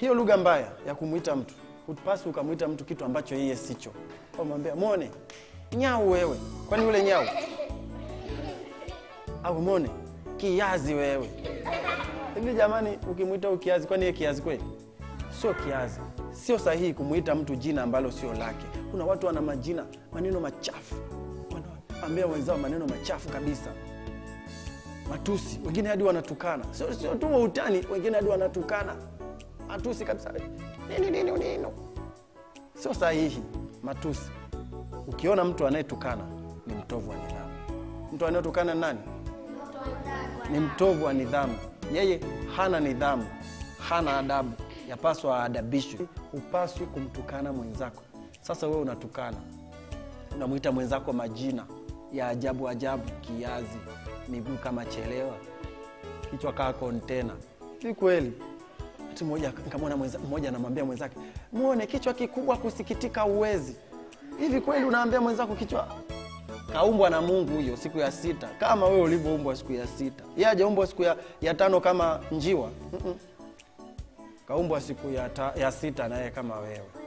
hiyo lugha mbaya ya kumwita mtu hupasi ukamwita mtu kitu ambacho yeye sicho umwambia mwone nyau wewe kwani yule nyau au mwone kiazi wewe hivi jamani ukimwita huyu kiazi kwani yeye kiazi kweli sio kiazi sio sahihi kumwita mtu jina ambalo sio lake kuna watu wana majina maneno machafu wanaambia wenzao maneno machafu kabisa matusi wengine hadi wanatukana sio sio tu wa utani wengine hadi wanatukana matusi kabisa nini nini nini sio sahihi matusi ukiona mtu anayetukana ni mtovu wa nidhamu mtu anayetukana ni nani ni mtovu wa nidhamu yeye hana nidhamu hana adabu yapaswa aadabishwe hupaswi kumtukana mwenzako sasa wewe unatukana unamwita mwenzako majina ya ajabu ajabu kiazi miguu kama chelewa kichwa kaa kontena si kweli Ati mmoja nikamwona mwenza- mmoja anamwambia mwenzake muone kichwa kikubwa kusikitika uwezi hivi kweli unaambia mwenzako kichwa kaumbwa na mungu huyo siku ya sita kama wewe ulivyoumbwa siku ya sita ye ajaumbwa siku ya, ya tano kama njiwa Mm-mm. kaumbwa siku ya, ta, ya sita naye kama wewe